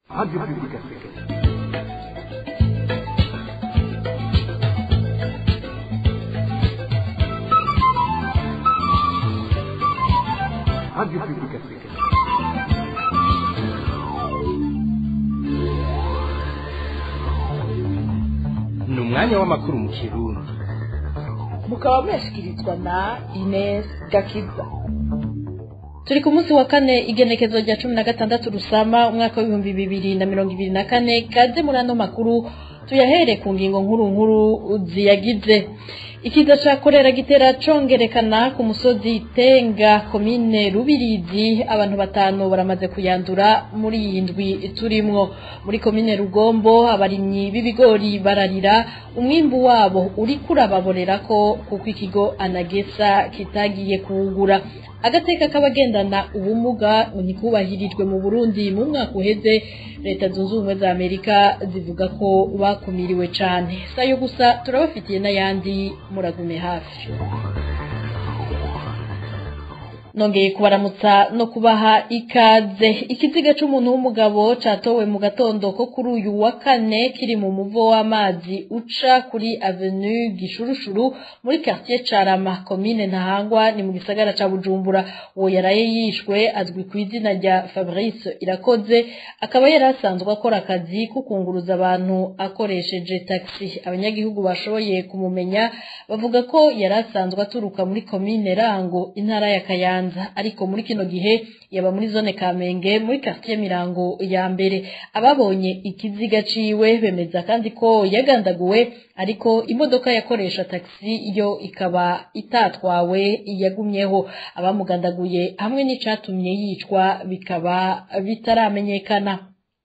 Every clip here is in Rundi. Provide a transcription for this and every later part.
Radio Pubblica Africaine. Radio Pubblica Africaine. ni umwanya w'amakuru mu kirundi mukaba mwashyikirizwa na Ines Gakiza turi ku munsi wa kane igenekezo rya cumi na gatandatu rusama umwaka w'ibihumbi bibiri na mirongo ibiri na kane kaze muri ano makuru tuyahere ku ngingo nkuru nkuru ziyagize ikiza ca korera gitera congerekana ku musozi tenga komine rubirizi abantu batanu baramaze kuyandura muri iyi ndwi turimwo muri komine rugombo abarimyi b'ibigori bararira umwimbu wabo uriko urababorera ko kuko ikigo anagesa kitagiye kuwugura agateka k'abagendana ubumuga ntikubahirijwe mu burundi mu mwaka uheze leta zunze ubumwe za amerika zivuga ko bakumiriwe cane sayo gusa turabafitiye n'ayandi muragume hafi nongeye kubaramutsa no kubaha ikaze ikiziga c'umuntu w'umugabo catowe mu gatondo ko kuri uyu wa kane kiri mu muvo w'amazi uca kuri avenue gishurushuru muri quartier carama komine ntahangwa ni mu gisagara ca bujumbura uwo yaraye yishwe azwi ku izina rya fabrice irakoze akaba yari asanzwe akora akazi ko kunguruza abantu akoresheje taxi abanyagihugu bashoboye kumumenya bavuga ko yari asanzwe aturuka muri komine rango intara ya kayanza ariko muri kino gihe yaba muri zone kamenge muri quartier mirango ya mbere ababonye ikiziga ciwe bemeza kandi ko yagandaguwe ariko imodoka yakoresha taxi yo ikaba itatwawe yagumyeho abamugandaguye hamwe n'icatumye yicwa bikaba bitaramenyekana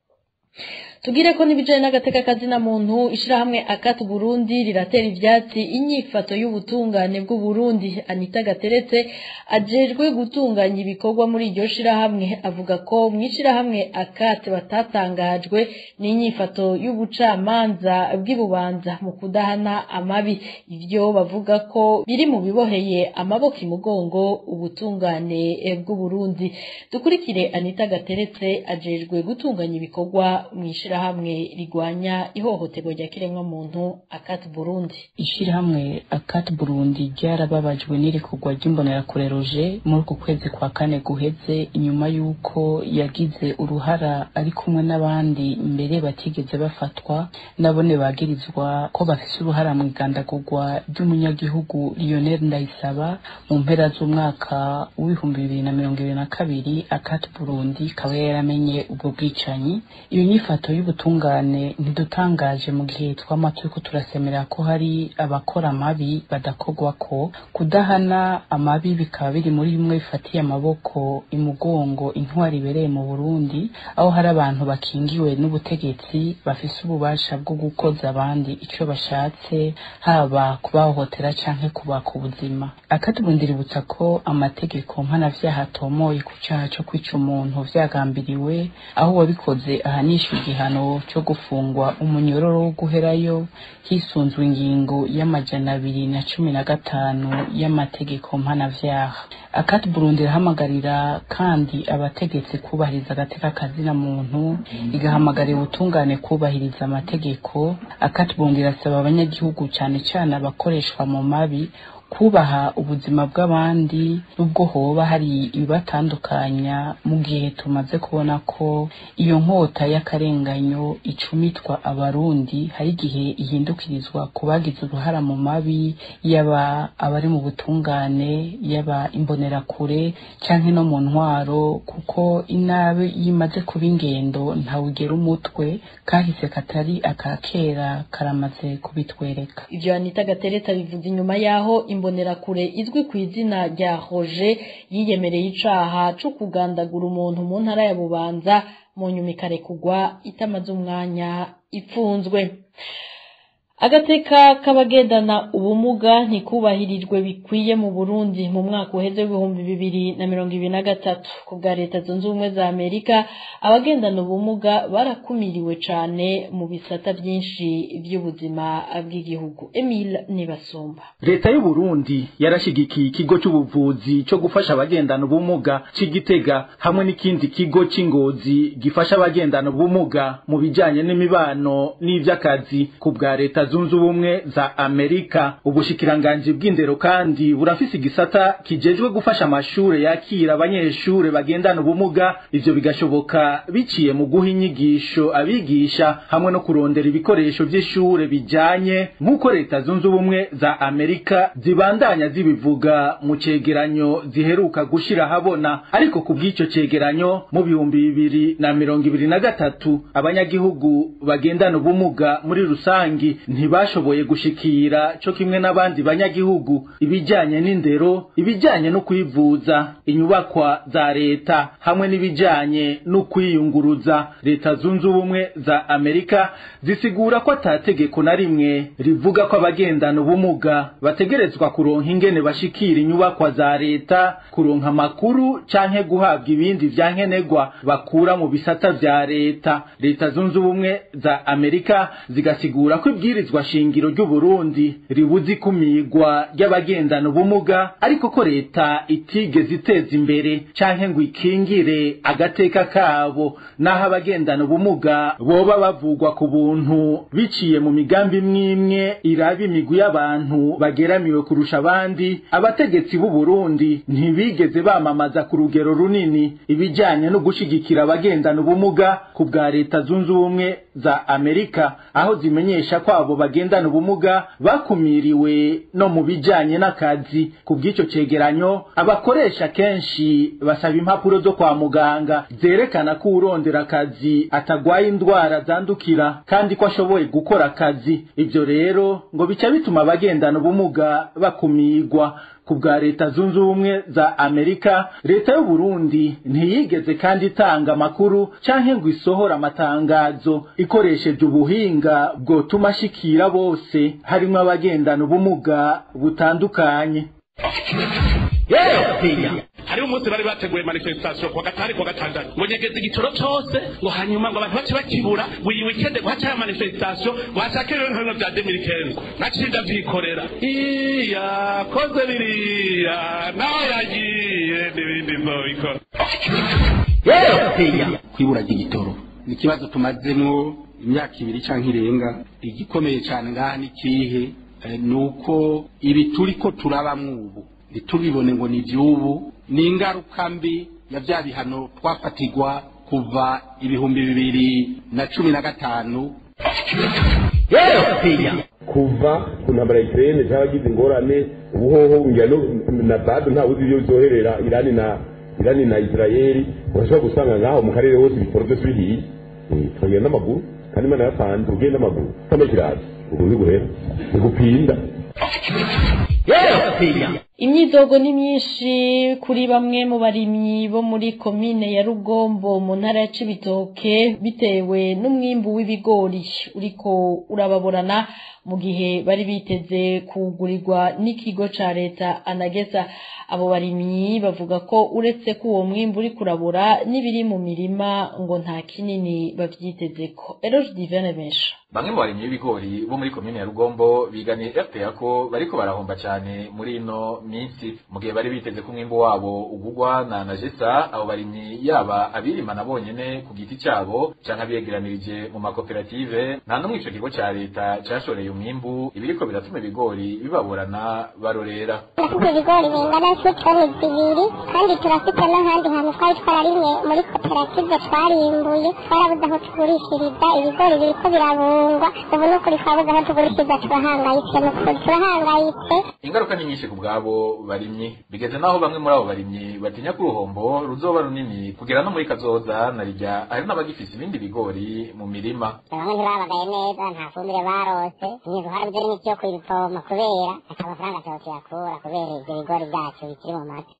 tugire ko n'ibijanye n'agateka kazina muntu ishirahamwe akatu Burundi riratera ivyatsi inyifato y'ubutungane bw'u Burundi Anita Gateretse ajejwe gutunganya ibikorwa muri iryo shirahamwe avuga ko mw'ishirahamwe akate batatangajwe n'inyifato y'ubucamanza bw'ibubanza mu kudahana amabi ivyo bavuga ko biri mu biboheye amaboko imugongo ubutungane bw'u Burundi dukurikire Anita Gateretse ajejwe gutunganya ibikorwa mw'ishirahamwe ishirahamwe rigwanya ihohoterwa rya kiremwa muntu akati Burundi ishirahamwe akati Burundi ryarababajwe n'irekurwa ry'imbonerakure roje muri uku kwezi kwa kane guheze inyuma y'uko yagize uruhara ari kumwe n'abandi mbere batigeze bafatwa nabone bagirizwa ko bafise uruhara mu igandagurwa ry'umunyagihugu Lionel Ndayisaba mu mpera z'umwaka w'ibihumbi bibiri na mirongo ibiri na kabiri akati Burundi ikaba yaramenye ubwo bwicanyi iyo nyifato y'ubutungane ntidutangaje mu gihe twama turiko turasemera ko hari abakora amabi badakogwa ko kudahana amabi bikaba biri muri bimwe bifatiye amaboko imugongo intwari ibereye mu Burundi aho hari abantu bakingiwe n'ubutegetsi bafise ububasha bwo gukoza abandi ico bashatse haba kubahohotera canke kubaka ubuzima akatubundiributsa ko amategeko mpanavyaha atomoye ku caha co kwica umuntu vyagambiriwe aho uwabikoze ahanishwa igihano cyo gufungwa umunyororo wo guherayo hisunzwe ingingo y'amajana abiri na cumi na gatanu y'amategeko mpanavyaha akati burundi irahamagarira kandi abategetsi kubahiriza agateka kazina muntu igahamagarira ubutungane kubahiriza amategeko akati burundi irasaba abanyagihugu cane cane abakoreshwa mu mabi kubaha ubuzima bw'abandi nubwo hoba hari ibibatandukanya mu gihe tumaze kubona ko iyo nkota y'akarenganyo icumitwa abarundi hari igihe ihindukirizwa ku bagize uruhara mu mabi yaba abari mu butungane yaba imbonerakure canke no mu ntwaro kuko inabi yimaze kuba ingendo ntawugera umutwe kahise katari akakera karamaze kubitwereka ivyo Anita Gatereta bivuze inyuma yaho imbonerakure izwi ku izina rya Roger yiyemereye icaha co kugandagura umuntu mu ntara ya Bubanza mu nyuma ikarekugwa itamaze umwanya ipfunzwe agateka k'abagendana ubumuga ntikubahirijwe bikwiye mu burundi mu mwaka uheze w'ibihumbi bibiri na mirongo ibiri na gatatu ku bwa leta zunze ubumwe za amerika abagendana ubumuga barakumiriwe cane mu bisata vyinshi vy'ubuzima bw'igihugu emile nibasumba leta y'uburundi yarashigikiye ikigo c'ubuvuzi co gufasha abagendana ubumuga c'igitega hamwe n'ikindi kigo c'ingozi gifasha abagendana ubumuga mu bijanye n'imibano n'ivy'akazi ku bwa leta zunze ubumwe za amerika ubushikiranganji bw'indero kandi burafise igisata kijejwe gufasha amashure yakira abanyeshure bagendana ubumuga ivyo bigashoboka biciye mu guha inyigisho abigisha hamwe no kurondera ibikoresho vy'ishure bijanye nk'uko leta zunze ubumwe za amerika zibandanya zibivuga mu cegeranyo ziheruka gushira habona ariko ku bw'ico cegeranyo mu bihumbi bibiri na mirongo ibiri na gatatu abanyagihugu bagendana ubumuga muri rusangi ntibashoboye gushikira co kimwe n'abandi banyagihugu ibijanye n'indero ibijanye no kwivuza inyubakwa za leta hamwe n'ibijanye no kwiyunguruza leta zunze ubumwe za amerika zisigura ko atategeko na rimwe rivuga ko abagendana ubumuga bategerezwa kuronka ingene bashikira inyubakwa za leta kuronka amakuru canke guhabwa ibindi vyankenerwa bakura mu bisata vya leta leta zunze ubumwe za amerika zigasigura ko ibwirizwa shingiro ry'uburundi ribuza ikumirwa ry'abagendana ubumuga ariko ko leta itigeze iteza imbere canke ngo ikingire agateka kabo naho abagendana ubumuga boba bavugwa ku buntu biciye mu migambi imwe iraba imigwi y'abantu bageramiwe kurusha abandi abategetsi b'u Burundi ntibigeze bamamaza ku rugero runini ibijanye no gushigikira abagendana ubumuga ku bwa leta zunze ubumwe za Amerika aho zimenyesha ko abo bagendana ubumuga bakumiriwe no mu bijanye n'akazi ku bw'ico cegeranyo abakoresha kenshi basaba impapuro zo kwa muganga zerekana ko urondera akazi atagwaye indwara zandukira kandi ko ashoboye gukora akazi ivyo rero ngo bica bituma abagendana ubumuga bakumirwa ku bwa leta zunze ubumwe za amerika leta y'u Burundi ntiyigeze kandi itanga amakuru canke ngo isohora amatangazo ikoresheje ubuhinga bwotuma ashikira bose harimwo abagendana ubumuga butandukanye hariho umunsi bari bateguye manifestation kuwa gatanu kuwa gatandatu ngo nyegeze igitoro cose ngo hanyuma ngo abantu bace bakibura buri wikende ngo hacaye manifestation ngo hashake ibintu bimwe vya demirikenzo naciye ndavyikorera iya koze biriya nawe yagiye n'ibindi nzobikora kwibura ry'igitoro ni ikibazo tumazemwo imyaka ibiri canke irenga igikomeye cane ngaha ni kihe Eh, ni uko ibi turiko turabamwo ubu ntitubibone ngo ni ivy'ubu ni ingaruka mbi ya vya bihano twafatirwa kuva ibihumbi bibiri na cumi na gatanu kuva ku ntambara ya ikirere cy'abagize ingorane ubuhoho ngira no- na bado ntawe uzi ibyo byoherera irani na irani na israeli urashobora gusanga ngaho mu karere hose ibitoro byose bihiye Eh, turagenda n'amaguru kandi imana yatanze ugenda n'amaguru kama kirazi ubu ntiguhera ntigupinda imyidogo ni myinshi kuri bamwe mu barimyi bo muri komine ya rugombo mu ntara ya cibitoke bitewe n'umwimbu w'ibigori uriko urababorana mu gihe bari biteze kugurirwa n'ikigo ca leta anageza abo barimyi bavuga ko uretse ko uwo mwimbu uri kurabura n'ibiri mu mirima ngo nta kinini bavyitezeko eroge divene benshi bamwe mu barimyi b'ibigori bo muri komine ya rugombo biganiye fpr ko bariko barahomba cyane muri ino minsi mu gihe bari biteze ko umwimbu wabo ugugwa na najesa abo barimyi yaba abirimana bonyene ku giti cyabo canke abiyegeranirije mu makoperative nta n'umwe ico kigo ca leta cashoreye umwimbu ibiriko biratuma ibigori bibaburana barorera turafite ibigori bingana nk'itoni zibiri kandi turafite n'ahandi hantu twari twararimye muri koperative twarimbuye twarabuze aho tugurishiriza ibigori biriko birabungwa ubu ni ukuri twabuze aho tugurishiriza turahangayitse ni ukuri turahangayitse ingaruka ni nyinshi ku bwabo barimyi bigeze naho bamwe muri abo barimyi batinya ko uruhombo ruzoba runini kugera no muri kazoza na rirya hari n'abagifise ibindi bigori mu mirima bamwe ntibabagaye neza nta fumbire barose inyigo hari n'imiti yo kubivoma kubera ata mafaranga cyose tuyakura kubera ibyo bigori byacu bikiri mu mata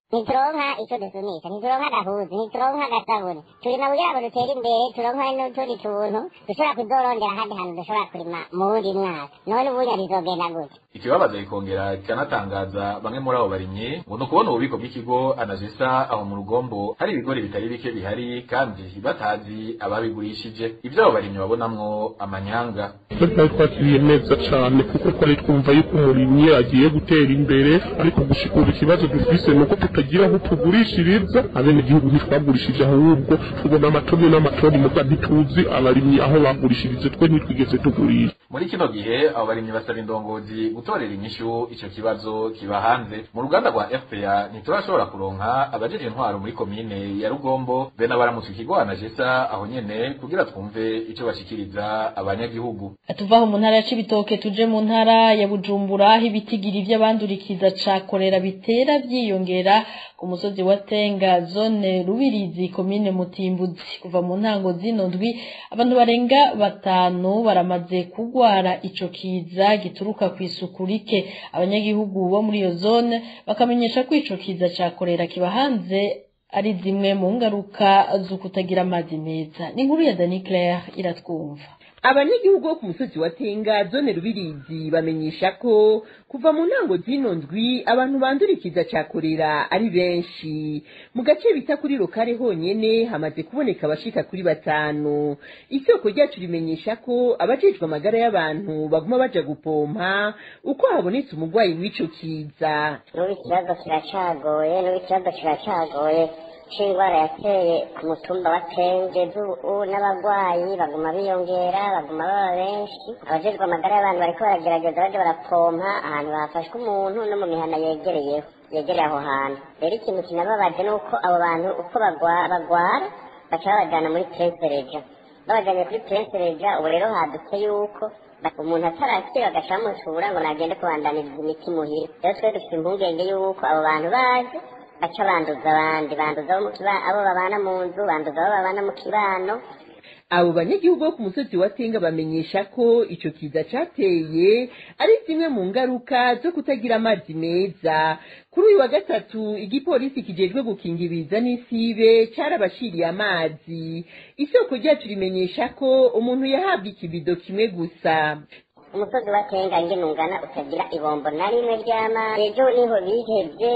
ntituronka icyo dusunisha ntituronka agahuzu ntituronka agasabuni turima kugira ngo dutere imbere turonka n'utundi tuntu dushobora kuzorondera ahandi hantu dushobora kurima mu wundi mwaka none ubunya bizogenda gute ikibabaza kikongera kikanatangaza bamwe muri abo barimyi ngo ni ukubona ububiko bw'ikigo anajisa aho mu rugombo hari ibigori bitari bike bihari kandi batazi ababigurishije ibyo abo barimyi babonamwo amanyanga twari twakiriye neza cyane kuko twari twumva yuko umurimyi agiye gutera imbere ariko gushika ubu ikibazo dufise ni uko tutagira aho tugurishiriza abenegihugu ntitwagurishije ahubwo tubona amatoni n'amatoni muga ntituzi abarimyi aho bagurishirije twe ntitwigeze tugurisha muri kino gihe abo barimyi basaba indongozi gutorera inyishu ico kibazo kiba hanze mu ruganda rwa fpa ntiturashobora kuronka abajeje intwaro muri komine ya rugombo be n'abaramutse ikigo anajesa aho nyene kugira twumve ico bashikiriza abanyagihugu tuvaho mu ntara ya Cibitoke tuje mu ntara ya Bujumbura aho ibitigiri vy'abandurikiza ca korera bitera vyiyongera ku musozi wa Tenga zone Rubirizi komine Mutimbuzi kuva mu ntango zino ndwi abantu barenga batanu baramaze kugwara ico kiza gituruka ku isuku rike abanyagihugu bo muri iyo zone bakamenyesha ko ico kiza ca korera kiba hanze ari zimwe mu ngaruka zo kutagira amazi meza ni inkuru ya Dani Claire iratwumva abanyagihugu bo ku musozi wa tenga zone rubirizi bamenyesha ko kuva mu ntango zino ndwi abantu bandurikiza ca korera ari benshi mu gace bita kuri lokale honyene hamaze kuboneka abashika kuri batanu isoko ryacu rimenyesha ko abajejwe amagara y'abantu baguma baja gupompa uko habonetse umurwayi w'ico kiza n'ubu ikibazo kiracagoye n'ubu ikibazo kiracagoye c'indwara yateye ku mutumba wa tenge ubu n'abagwayi baguma biyongera baguma baba benshi abajejwe amagara y'abantu bariko baragerageza baja barapompa ahantu hafashwe umuntu no mu mihana yegereyeho yegereye aho hantu rero ikintu kinababaje ni uko abo bantu uko bagwa- bagwara baca babajana muri prensereja babajanye kuri prensereja ubu rero hadutse yuko ba- umuntu atarakira bagaca bamushura ngo nagende kubandaniriza imiti muhira rero twe dufite impungenge yuko abo bantu baje baca banduza abandi banduza abo mu kiba- abo babana mu nzu banduza abo babana mu kibano abo banyagihugu bo ku musozi wa tenga bamenyesha ko ico kiza cateye ari zimwe mu ngaruka zo kutagira amazi meza kuri uyu wa gatatu igipolisi kijejwe gukinga ibiza n'isibe carabashiriye amazi isoko ryacu rimenyesha ko umuntu yahabwa ikibido kimwe gusa umusozi wa tenga ngene ungana utagira ibombo na rimwe ry'amazi ejo niho bihevye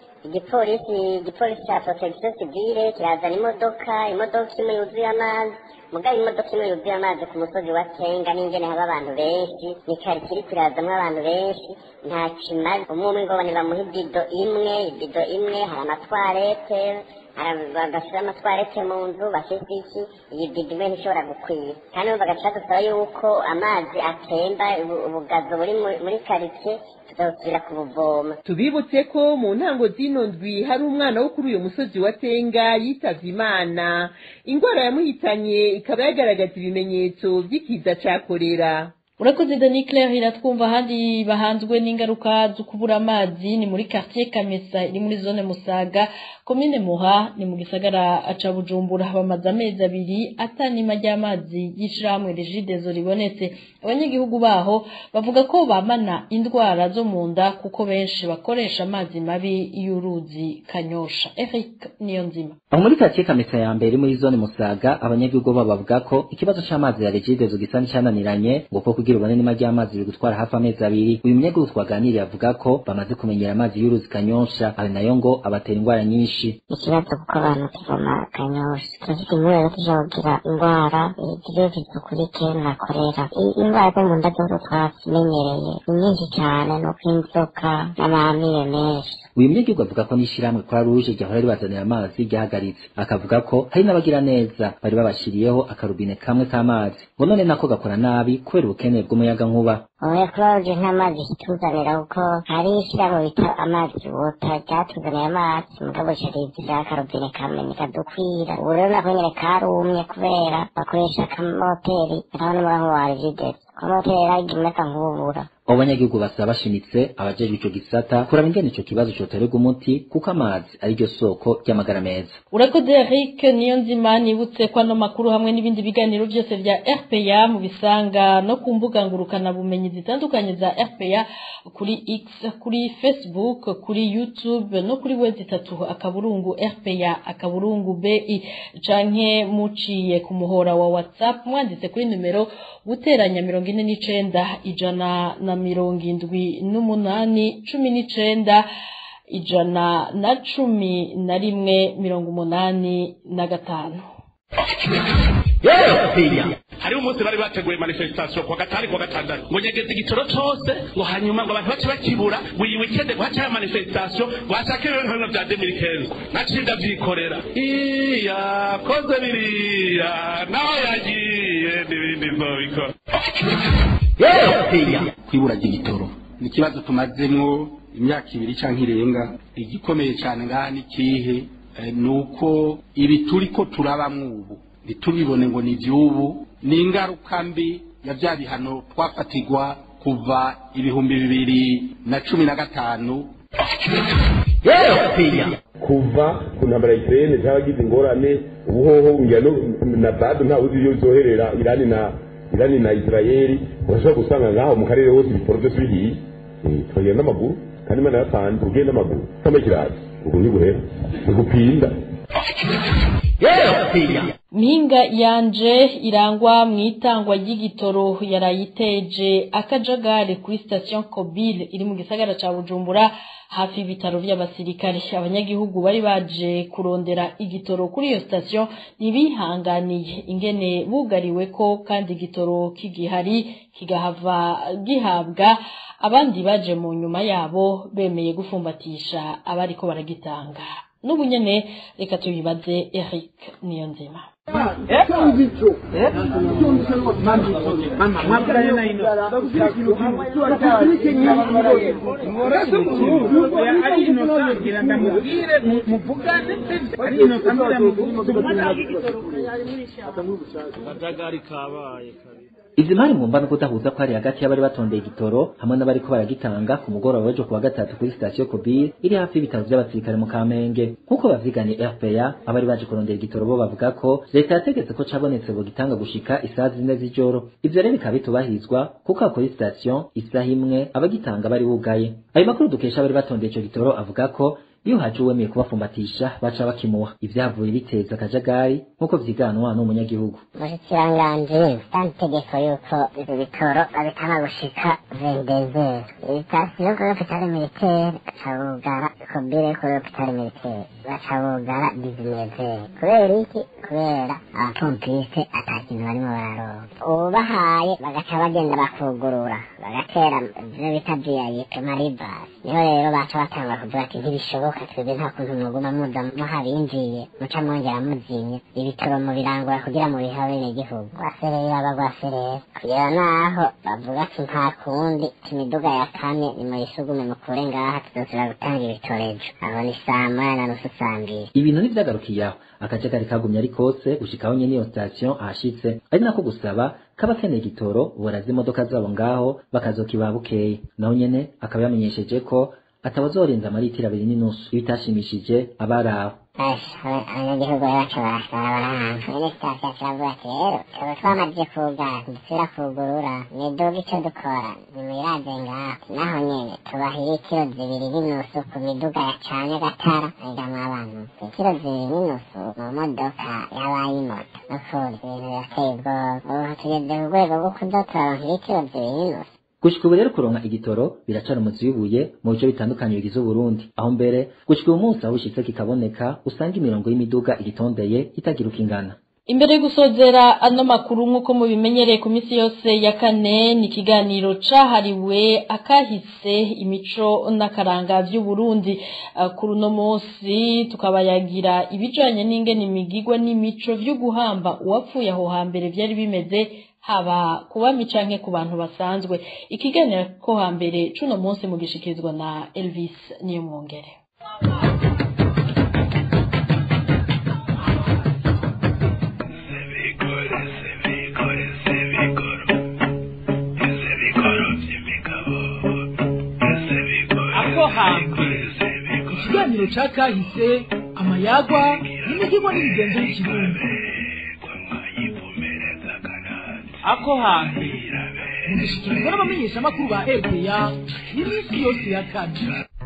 igipolisi igipolisi ca protection civile kirazana imodoka imodoka imwe yuzuye amazi mugabo imodoka imwe yuzuye amazi ku musozi wa tenga n'ingene haba abantu benshi ni kari kiri kirazamwo abantu benshi nta kimaze umwe umwe ngo bane bamuha ibido imwe ibido imwe hari amatwarete bagashira amatwarete mu nzu bashyize iki iyi bido imwe ntishobora gukwira kandi ubu bagaca dusaba yuko amazi atemba ubu- ubugazo buri muri- muri karitsiye tuzasubira kubuvoma tubibutse ko mu ntango zino ndwi hari umwana wo kuri uyu musozi wa tenga yitavye imana ingwara yamuhitanye ikaba yagaragaza ibimenyetso vy'ikiza ca korera urakoze Dani Claire iratwumva ahandi bahanzwe n'ingaruka zo kubura amazi ni muri quartier Kamesa iri muri zone Musaga komine Muha ni mu gisagara aca Bujumbura bamaze amezi abiri atanima ry'amazi y'ishirahamwe Regidezo ribonetse abanyagihugu baho bavuga ko bamana indwara zo mu nda kuko benshi bakoresha amazi mabi y'uruzi Kanyosha Eric Niyonzima aho muri karitsiye kamesa ya mbere muri zone musaga abanyagihugu bo bavuga ko ikibazo c'amazi ya regidezo gisa n'icyananiranye ngo ko kugira ubone nima ry'amazi biri gutwara hafi amezi abiri uyu munyagihugu twaganiriye avuga ko bamaze kumenyera amazi y'uruzi kanyosha ari nayo ngo abatera indwara nyinshi ikibazo kuko abantu tuvoma kanyosha turafite impumuro tuja kugira indwara ziriyo zidukurike na korera I- indwara zo mu nda zose twazimenyereye ni nyinshi cyane nuko inzoka n'amamire menshi uyu munyagihugu avuga ko n'ishirahamwe kwa ruje ryahora ribazanira amazi ryahagaritse akavuga ko hari n'abagira neza bari babashiriyeho akarubine kamwe k'amazi ngo none nako gakora nabi kubera ubukene bw'umuyagankuba oya kubaje nta mazi kituzanira kuko hari ishyirahamwe bita amazi wota ryatuzaniye amazi mugabo sharizira akarobine kamwe nikadukwira ubu rero nako nyene karumye kubera bakoresha akamoteri naho n'umurango wa rigidesi kamoteri yaragiye imeka nk'ubura abo banyagihugu basaba bashimitse abajejwe ico gisata kuraba ingene ico kibazo coterwa umuti kuko amazi ari ryo soko ry'amagara meza urakoze Eric niyo nzima nibutse ko ano makuru hamwe n'ibindi biganiro byose vya RPA mu bisanga no ku mbuga ngurukana bumenyi zitandukanye za RPA kuri X kuri Facebook kuri YouTube no kuri web itatu akaburungu RPA akaburungu BI canke muciye ku muhora wa WhatsApp mwanditse kuri numero guteranya mirongo ine n'icenda ijana na mirongo indwi n'umunani cumi n'icenda ijana na cumi na rimwe mirongo umunani na gatanu hariho umunsi bari bateguye manifestation kwa gatanu kwa gatandatu ngo nyegeze igitoro cose ngo hanyuma ngo abantu bace bakibura ngo iyi weekend ngo hace manifestation ngo hashake ibintu bimwe vya 2015 naciye ndavyikorera iya koze biriya naho yagiye n'ibindi nzobikora kwibura ry'igitoro ni ikibazo tumazemwo imyaka ibiri canke irenga igikomeye cane ngaha ni kihe Eh, ni uko ibi turiko turabamwo ubu ntitubibone ngo ni ivy'ubu ni ingaruka mbi ya vya bihano twafatirwa kuva ibihumbi bibiri na cumi na gatanu kuva ku ntambara ya Ukraine cyaragize ingorane ubuhoho ngira no na bado nta uzi iyo zoherera Irani na Irani na Israeli urashobora gusanga ngaho mu karere hose ibitoro byose bihiye Eh, tukagenda n'amaguru kandi imana yatanze ugenda n'amaguru kama kirazi ubwo ntibuhera ntibupinda mpinga yanje irangwa mu itangwa ry'igitoro yarayiteje akajagari kuri station Kobile iri mu gisagara ca Bujumbura hafi y'ibitaro vy'abasirikare abanyagihugu bari baje kurondera igitoro kuri iyo station ntibihanganiye ingene bugariwe ko kandi igitoro kigihari kigahava gihabwa abandi baje mu nyuma yabo bemeye gufumbatisha abariko baragitanga n'ubu nyene reka tubibaze Eric Niyonzima izi mari mwumva no kudahuza ko hari hagati y'abari batondeye igitoro hamwe n'abariko baragitanga ku mugoroba w'ejo kuwa gatatu kuri sitasiyo Kobir iri hafi y'ibitaro vy'abasirikare mu Kamenge nk'uko bavyiganye RPA abari baje kurondera igitoro bo bavuga ko leta yategetse ko cabonetse bo gitanga gushika isaha zine z'ijoro ivyo rero bikaba bitubahirizwa kuko aho kuri sitasiyo isaha imwe abagitanga bari bugaye ayo makuru dukesha abari batondeye ico gitoro avuga ko iyo haje uwemeye kubafumbatisha baca bakimuha ivyavuye biteza akajagari nk'uko vyiganwa n'umunyagihugu umushikiranganji kandi itegeko yuko ivyo bitoro babitanga gushika vendezeri ibitasiyo kuri hopitali militaire baca bugara kobire kuri hopitali militaire baca bugara dizinezeri kubera iki kubera abapompiste ata kintu barimo bararonka ubahaye bagaca bagenda bakugurura bagatera ivyo bita viyayipe maribasi niho rero baca batanga kuvuga ati ntibishoboka twebwe nta kuntu mwoguma muza muhabinjiye muca mwongera muzimya ibitoro mubirangura kugira mubihe abenegihugu rwaserera aba rwaserera kugera naho bavuga ati nta kundi imiduga ya kane nimuyisugume mukure ngaha tuzosubira gutanga ibitorejo aho ni saa moya na nusu saa mbiri ibintu ntivyagarukiye aho akajagari kagumye ari kose gushikaho nyene iyo station ahashitse ari nako gusaba kaba keneye igitoro boraza imodoka zabo ngaho bakazokiba bukeye naho nyene akaba yamenyesheje ko atabazorenza amaritiro abiri n'inusu ibitashimishije abari aho abanyagihugu bacu barasara barahanga nyene sitasiyo kiravuga ati rero tuba twamaze kugara ntidusubira kugurura miduga ico dukora nimuyiraze ngaho naho nyene tubaha ibitiro zibiri n'inusu ku miduga yacanye agatara ayigamwo abantu ibitiro zibiri n'inusu mu modoka y'abayimoto nukuri ibintu birateye ubwoba ubu tugeze ku rwego rwo kuzoturonka ibitiro zibiri n'inusu gushika ubu rero kuronka igitoro biracara umuzi w'ibuye mu bice bitandukanye bigize uburundi aho mbere gushika uyu munsi aho bishitse kikaboneka usanga imirongo y'imiduga igitondeye itagira uko ingana imbere yo gusozera ano makuru nk'uko mubimenyereye ku minsi yose ya kane ni ikiganiro cahariwe akahise imico n'akaranga vy'uburundi uh, kuri uno munsi tukabayagira ibijanye n'ingene imigigwa n'imico vyo guhamba uwapfuye aho hambere vyari bimeze haba kubami canke ku bantu basanzwe ikiganiro ko hambere cuno munsi mugishikirizwa na Elvis niyo mwongere Ese bikoro vy'imigabo ikiganiro ca kahise amayagwa n'imihigo n'imigenzo y'ikirundi ako hantu mugishikirizwa n'abamenyeshamakuru ba rpa iminsi yose ya kane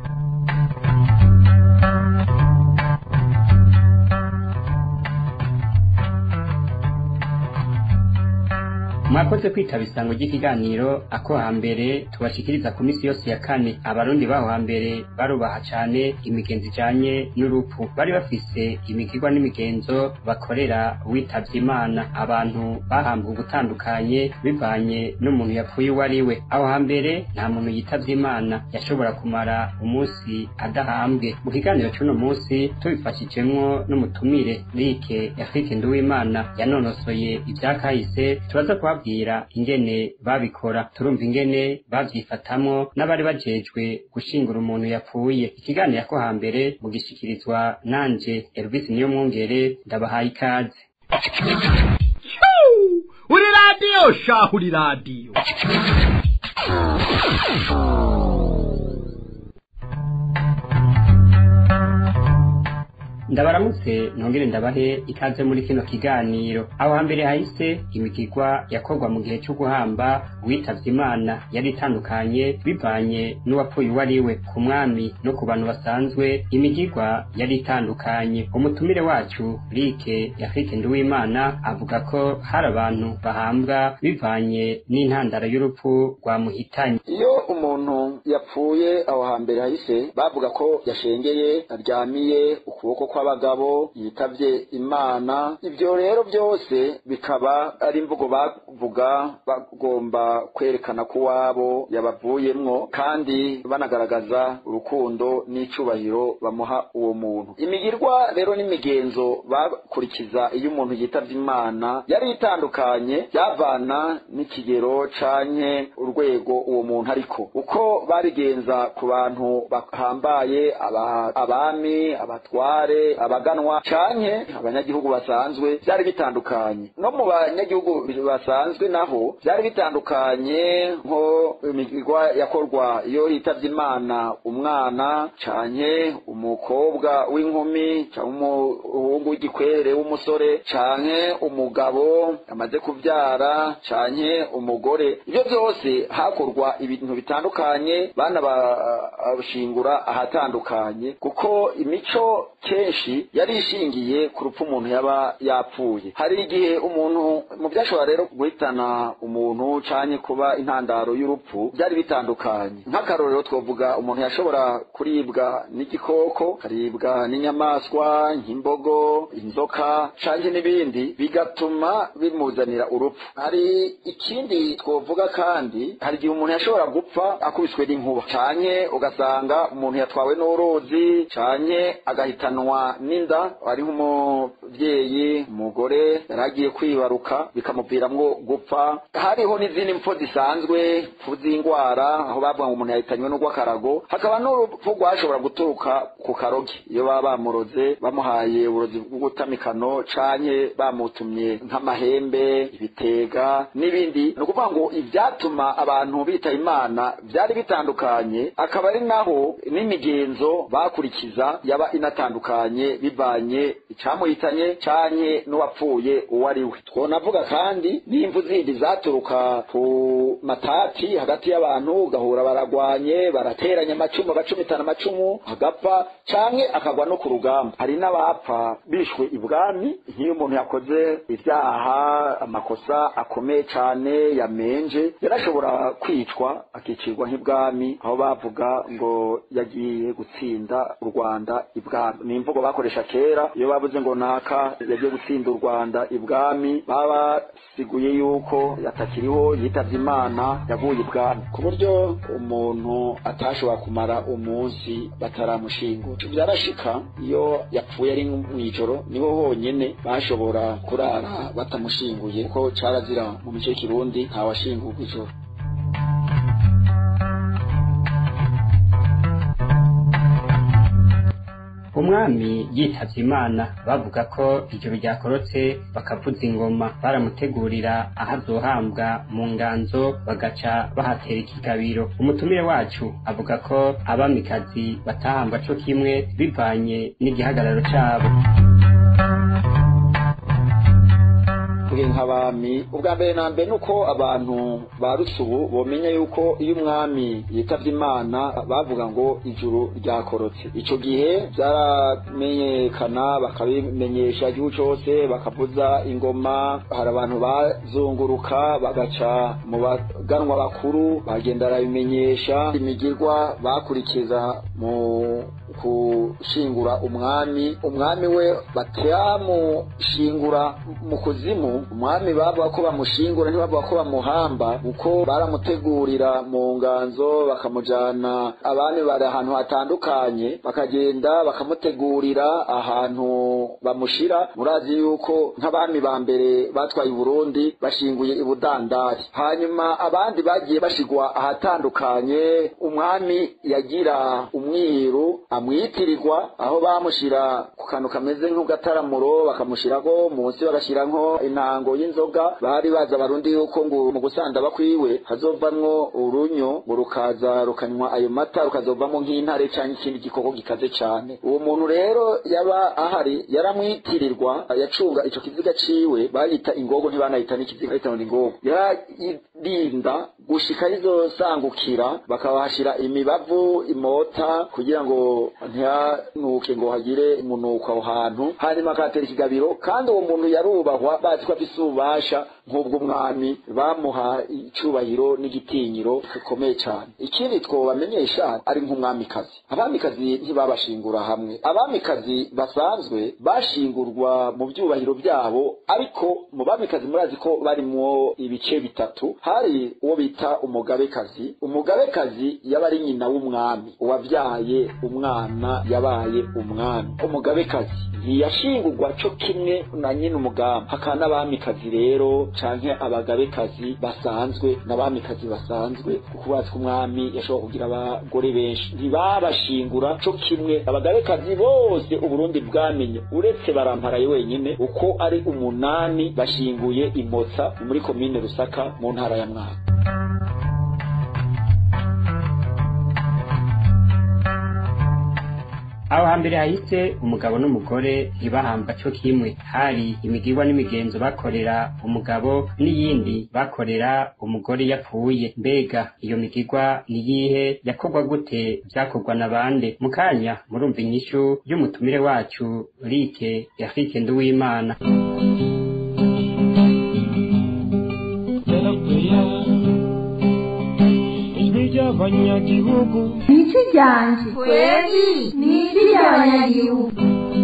mwakoze kwitaba isango ry'ikiganiro ako hambere tubashikiriza ku misi yose ya kane abarundi baho hambere barubaha cane imigenzo ijanye n'urupfu bari bafise imigirwa n'imigenzo bakorera witavye imana abantu bahambwa ugutandukanye bivanye n'umuntu yapfuye uwo ari we aho hambere nta muntu yitavye imana yashobora kumara umunsi adahambwe mu kiganiro c'uno munsi tubifashijemwo n'umutumire rike yafrike nduwimana yanonosoye ivyakahise turaza kubabwira ingene babikora turumva ingene bavyifatamwo n'abari bajejwe gushingura umuntu yapfuye ikiganiro ko hambere mugishikirizwa nanje Elvis niyo mwungere ndabahaye ikaze uri radiyo shahu uri radiyo ndabaramutse nongere ndabahe ikaze muri kino kiganiro aho hambere hahise imigirwa yakorwa mu gihe cyo guhamba uwitavye imana yari itandukanye bivanye n'uwapfuye uwo ari we ku mwami no ku bantu basanzwe imigirwa yari itandukanye umutumire wacu rike yafrike nduwimana avuga ko hari abantu bahambwa bivanye n'intandaro y'urupfu rwamuhitanye iyo umuntu yapfuye aho hambere hahise bavuga ko yashengeye aryamiye ukuboko kw'abagabo yitavye imana ibyo rero byose bikaba ari imvugo bavuga bagomba kwerekana ko wabo yabavuyemwo kandi banagaragaza urukundo n'icubahiro bamuha uwo muntu imigirwa rero n'imigenzo bakurikiza iyo umuntu yitavye imana yari itandukanye byavana n'ikigero canke urwego uwo muntu ariko uko babigenza ku bantu bahambaye aba- abami abatware abaganwa canke abanyagihugu basanzwe byari bitandukanye no mu banyagihugu basanzwe naho byari bitandukanye nko imigirwa yakorwa iyo hitavye imana umwana canke umukobwa w'inkumi canke umuhungu w'igikwere w'umusore canke umugabo amaze kuvyara canke umugore ivyo byose hakorwa ibintu bitandukanye bana bashingura ahatandukanye kuko imico kenshi yari ishingiye ku rupfu umuntu yaba yapfuye hari igihe umuntu mu byashobora rero guhitana umuntu canke kuba intandaro y'urupfu byari bitandukanye nk'akarorero twavuga umuntu yashobora kuribwa n'igikoko karibwa n'inyamaswa nk'imbogo inzoka canke n'ibindi bigatuma bimuzanira urupfu hari ikindi twovuga kandi hari igihe umuntu yashobora gupfa akubiswe n'inkuba canke ugasanga umuntu yatwawe n'uruzi canke agahitanwa n'inda ari nk'umuvyeyi umugore yari agiye kwibaruka bikamuviramwo gupfa hariho n'izindi mpfu zisanzwe mpfu z'ingwara aho bavuga ngo umuntu yahitanywe n'urw'akarago hakaba n'urupfu rwashobora guturuka ku karogi iyo baba bamuroze bamuhaye uburozi bw'ubutamikano canke bamutumye nk'amahembe ibitega n'ibindi ni ukuvuga ngo ivyatuma abantu bitaba imana vyari bitandukanye akaba ari naho n'imigenzo bakurikiza yaba inatandukanye bivanye icamuhitanye canke n'uwapfuye uwo ari we twonavuga kandi n'imvu zindi zaturuka ku matati hagati y'abantu ugahura baragwanye barateranya amacumu bacumitana amacumu agapfa canke akagwa no ku rugamba hari n'abapfa bishwe ibwami nk'iyo umuntu yakoze ibyaha amakosa akomeye cane yamenje yarashobora kwicwa akicirwa nk'ibwami aho bavuga ngo yagiye gutsinda u rwanda ibwami ni imvugo bakoresha kera iyo bavuze ngo naka yagiye gutsinda u rwanda ibwami baba basiguye yuko yatakiriho yitavye imana yavuye ibwami ku buryo umuntu atashobora kumara umunsi bataramushingura byarashika iyo yapfuye ari mw'ijoro niho honyene bashobora kurara batamushinguye kuko carazira mu mico y'ikirundi ntawashingurwa ijoro umwami yitavye imana bavuga ko ijoro ryakorotse bakavuza ingoma baramutegurira aho azohambwa mu nganzo bagaca bahatera ikigabiro umutumire wacu avuga ko abamikazi batahambwa co kimwe bivanye n'igihagararo cabo twe nk'abami ubwa mbere na mbere nuko abantu ba rusubu bomenya yuko iyo umwami yitavye imana bavuga ngo ijuru ryakorotse ico gihe byaramenyekana bakabimenyesha igihugu cose bakavuza ingoma hari abantu bazunguruka bagaca mu baganwa bakuru bagenda barabimenyesha imigirwa bakurikiza mu kushingura umwami umwami we batyamushingura mu kuzimu umwami bavuga ko bamushingura ntibavuga ko bamuhamba kuko baramutegurira mu nganzo bakamujana abami bari ahantu hatandukanye bakagenda bakamutegurira ahantu bamushira murazi yuko nk'abami ba mbere batwaye uburundi bashinguye ibudandari hanyuma abandi bagiye bashigwa ahatandukanye umwami yagira umwiru amwitirirwa aho bamushira ku kantu kameze nk'ugataramuro bakamushirako munsi bagashira nko intango y'inzoga bari baza abarundi yuko ngo mu gusanda bakwiwe hazovamwo urunyo ngo rukaza rukanywa ayo mata rukazovamo nk'intare canke ikindi gikoko gikaze cane uwo muntu rero yaba ahari yaramwitirirwa yacunga ico kiziga ciwe bayita ingogo ntibanayita n'ikiziga bayita ngo ni ingogo yarayirinda gushika rizosangukira bakabahashira imibavu imota kugira ngo ntihanuke ngo hagire umunuko aho hantu hanyuma akatera ikigabiro kandi uwo muntu yarubahwa bazi ko afise ububasha nk'ubw'umwami bamuha icubahiro n'igitinyiro gikomeye cyane ikindi twobamenyesha ari nk'umwamikazi abamikazi ntibabashingura hamwe abamikazi basanzwe bashingurwa mu byubahiro byabo ariko mu bamikazi murazi ko barimwo ibice bitatu hari uwo bita umugabekazi umugabekazi yaba ari nyina w'umwami uwabyaye umwana yabaye umwami umugabekazi ntiyashingurwa co kimwe na nyina umugamba hakaba n'abamikazi rero canke abagabekazi basanzwe n'abamikazi basanzwe kuko bazi ko umwami yashobora kugira abagore benshi ntibabashingura co kimwe abagabekazi bose uburundi bwamenye uretse baramparaye wenyine uko ari umunani bashinguye imotsa muri komine rusaka mu ntara ya mwaka aho hambere hahise umugabo n'umugore ntibahamba cyo kimwe hari imigirwa n'imigenzo bakorera umugabo n'iyindi bakorera umugore yapfuye mbega iyo migirwa niyihe yakorwa gute byakorwa na bande mu kanya murumva inyishu y'umutumire wacu rike yafike nduwimana abanyagihugu ijwi ryanje kweli ni ijwi ry'abanyagihugu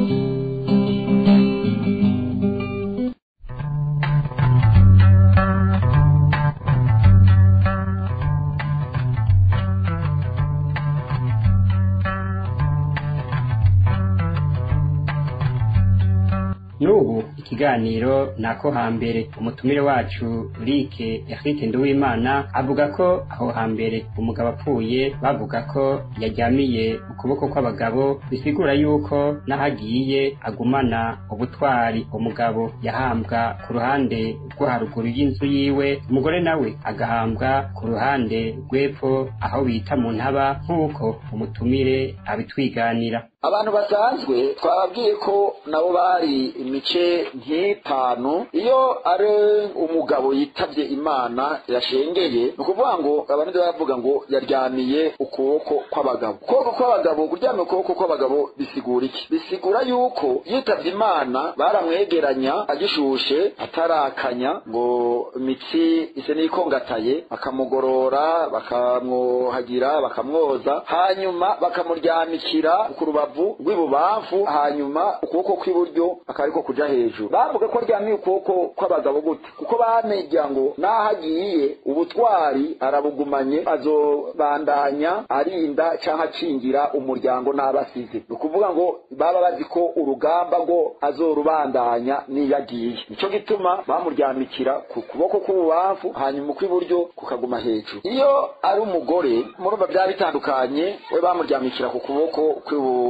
n'ubu ikiganiro nako hambere umutumire wacu rike Eric Nduwimana avuga ko aho hambere umugabo apfuye bavuga ko yaryamiye ukuboko kw'abagabo bisigura yuko n'ahagiye agumana ubutwari umugabo yahambwa ku ruhande rwo haruguru y'inzu yiwe umugore nawe agahambwa ku ruhande rw'epfo aho bita mu ntaba nk'uko umutumire abitwiganira abantu basanzwe twababwiye ko nabo bari imice nk'itanu iyo ari umugabo yitavye imana yashengeye ni ukuvuga ngo abantu bavuga ngo yaryamiye ukuboko kw'abagabo ukuboko kw'abagabo kuryamya ukuboko kw'abagabo bisigura iki bisigura yuko yitavye imana baramwegeranya agishushe atarakanya ngo imitsi ise n'ikongataye bakamugorora bakamwuhagira bakamwoza hanyuma bakamuryamikira ku rubavu rw'ibubamfu hanyuma ukuboko kw'iburyo akaba ariko kuja hejuru bavuga ko aryamiye ukuboko kw'abagabo gute kuko bamenya ngo n'aho agiye ubutwari arabugumanye azobandanya arinda canke akingira umuryango n'abasize ni ukuvuga ngo baba bazi ko urugamba ngo azorubandanya niyo agiye nico gituma bamuryamikira ku kuboko kw'ububamfu hanyuma ukw'iburyo kukaguma hejuru iyo ari umugore murumva byaba bitandukanye we bamuryamikira ku kuboko kw'ibu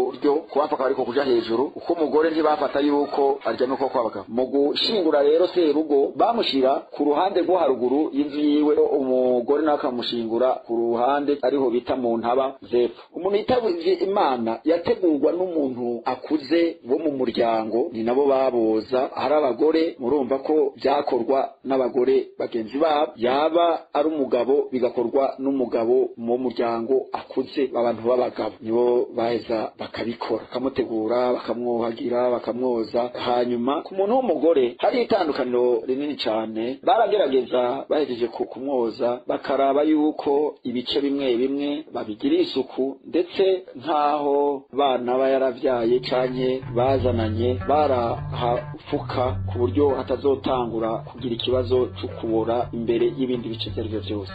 buryo kubapfa ariko kuja hejuru uko umugore ntibafata yuko aryamye uko kwabagabo mu gushingura rero serugo bamushira ku ruhande rwo haruguru y'inzu yiwe umugore nawe akamushingura ku ruhande ariho bita mu ntaba zepfo umuntu yitavye imana yategurwa n'umuntu akuze bo mu muryango ni nabo baboza hari abagore murumva ko byakorwa n'abagore bagenzi babo yaba ari umugabo bigakorwa n'umugabo mu muryango akuze abantu b'abagabo nibo baheza bakabikora bakamutegura bakamwuhagira bakamwoza hanyuma ku muntu w'umugore hari itandukaniro rinini cyane baragerageza bahejeje ku kumwoza bakaraba yuko ibice bimwe bimwe babigira isuku ndetse nk'aho bana ba yaravyaye canke bazananye barahafuka ku buryo hatazotangura kugira ikibazo cyo kubora imbere y'ibindi bice ibyo ari byo byose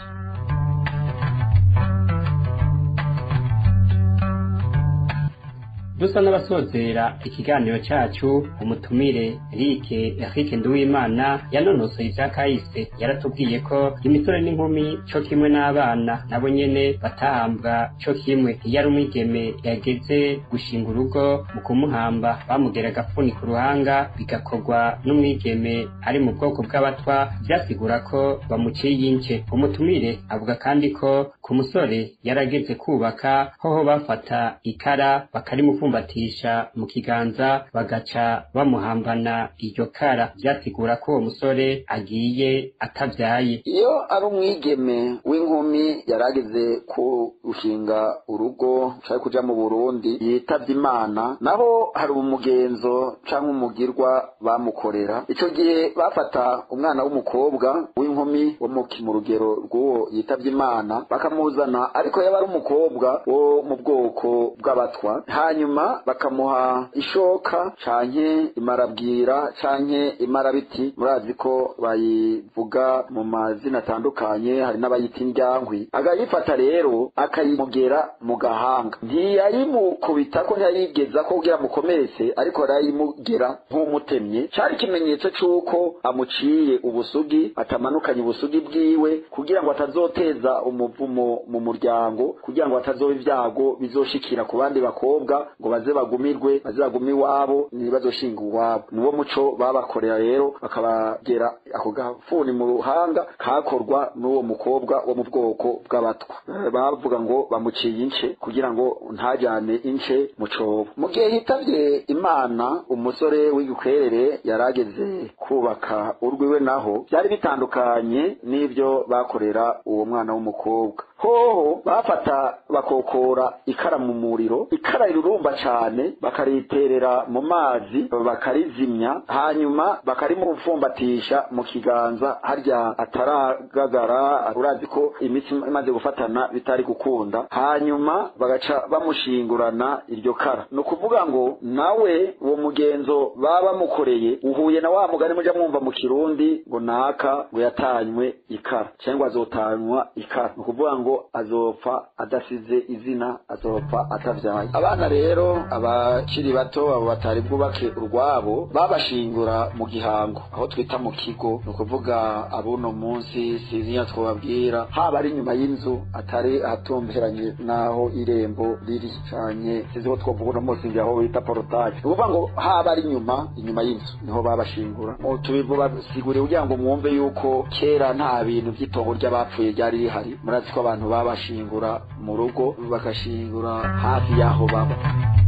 dusa n'abasozera ikiganiro cyacu umutumire rike Eric Nduwimana yanonosoye ibya kahise yaratubwiye ko imisore n'inkumi cyo kimwe n'abana nabo nyene batahambwa cyo kimwe iyo ari umwigeme yageze gushinga urugo mu kumuhamba bamugera agafuni ku ruhanga bigakorwa n'umwigeme ari mu bwoko bw'abatwa byasigura ko bamuciye ince umutumire avuga kandi ko ku musore yarageze kubaka hoho bafata ikara bakarimufu kumbatisha mu kiganza bagaca bamuhambana iryo kara byasigura ko uwo musore agiye atavyaye iyo ari umwigeme w'inkumi yarageze ku gushinga urugo cari kuja mu burundi yitavye imana naho hari umugenzo canke umugirwa bamukorera ico gihe bafata umwana w'umukobwa w'inkumi wo mu rugero rw'uwo yitavye imana bakamuzana ariko yaba ari umukobwa wo mu bwoko bw'abatwa hanyuma bakamuha ishoka canke imarabwira canke imarabiti murazi ko bayivuga mu mazina atandukanye hari n'abayita indyankwi agayifata rero akayimugera mu gahanga ntiyayimukubita ko ntiyayigeza ko kugira mukomeretse ariko arayimugera nk'umutemye cari ikimenyetso c'uko amuciye ubusugi atamanukanye ubusugi bwiwe kugira ngo atazoteza umuvumo mu muryango kugira ngo hatazoba ibyago bizoshikira ku bandi bakobwa ngo baze bagumirwe baze bagume iwabo ntibazoshinga iwabo niwo muco babakorera rero bakabagera ako gafuni mu ruhanga kakorwa n'uwo mukobwa wo mu bwoko bw'abatwa bavuga ngo bamuciye ince kugira ngo ntajyane ince mu cobo mu gihe hitavye imana umusore w'igikwerere yarageze kubaka urwiwe naho byari bitandukanye n'ibyo bakorera uwo mwana w'umukobwa hoho bafata bakokora ikara mu muriro ikara rirurumba cane bakariterera mu mazi bakarizimya hanyuma bakarimupfumbatisha mu kiganza harya ataragagara urazi ko imitsi imaze gufatana bitari gukunda hanyuma bagaca bamushingurana iryo kara ni ukuvuga ngo nawe uwo mugenzo baba bamukoreye uhuye na wa mugani muja mwumva mu kirundi ngo naka ngo yatanywe ikara cyangwa azotanywa ikara ni ukuvuga ngo azopfa adasize izina azopfa atavyaye abana rero abakiri bato abo batari bwubake urwabo babashingura mu gihango aho twita mu kigo ni ukuvuga abuno munsi sizinya twababwira haba ari inyuma y'inzu atari ahatumberanye n'aho irembo riri canye sizi ko twovuga uno munsi ngira aho bita porotaje ni ukuvuga ngo haba ari inyuma inyuma y'inzu niho babashingura tubivuga siguriye kugira ngo mwumve yuko kera nta bintu by'itongo ry'abapfuye ryari rihari murazi ko abantu babashingura mu rugo bagashingura hafi y'aho baba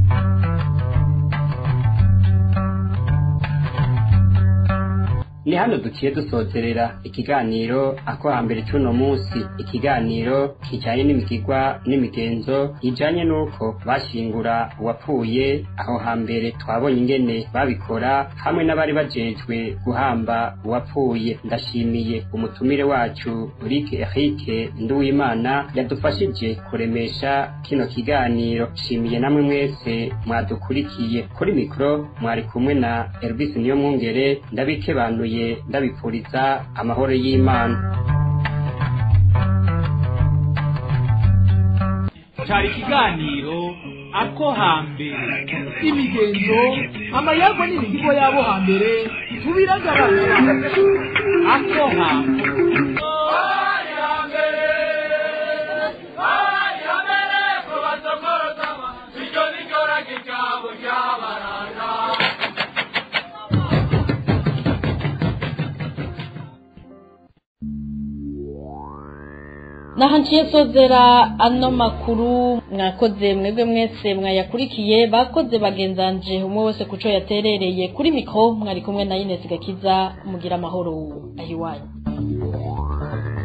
ni hano duciye dusozerera ikiganiro ako hambere c'uno munsi ikiganiro kijanye n'imigigwa n'imigenzo ijanye n'uko bashingura uwapfuye aho hambere twabonye ingene babikora hamwe n'abari bajejwe guhamba uwapfuye ndashimiye umutumire wacu Rick Eric Nduwimana yadufashije kuremesha kino kiganiro shimiye namwe mwese mwadukurikiye kuri mikro mwari kumwe na Elvis Niyomwungere ndabikebanuye ndabipfuriza amahoro y'Imana cyari ikiganiro ako hambere imigenzo amayagwa n'imihigo y'abo hambere tubiragaragara ako hambere Ay, naho nciye sozera ano makuru mwakoze mwebwe mwese mwayakurikiye bakoze bagenzanje umwe wese kuco yaterereye kuri mikro mwari kumwe na Ines Gakiza mugira amahoro ahiwanyu